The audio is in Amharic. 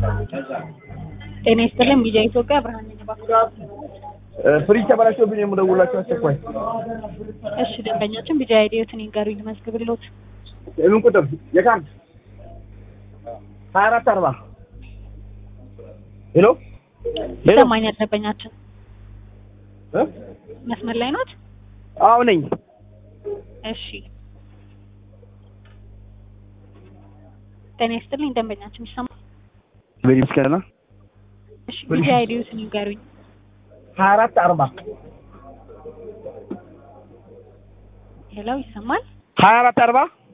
ጤና ይስጥልን ቢጃ ኢትዮጵያ ብርሃን ነኝ እባክዎ። ፍሪጅ ተበላሽቶብኝ የምደውላቸው አስቸኳይ። እሺ ደንበኛችን ቢጃ አይዲዮትን ይንገሩኝ ልመዝግብልዎት። የምን ቁጥር? የካርድ ሀያ አራት አርባ ሄሎ ሄሎ ይሰማኛል ደንበኛችን እ? መስመር ላይ ኖት? አዎ ነኝ። እሺ ጤና ይስጥልኝ ደንበኛችን ይሰማል? በዚህ ምስጋና እሺ ቢጃ አይዲዮትን ይንገሩኝ። ሀያ አራት አርባ ሄሎ ይሰማል? ሀያ አራት አርባ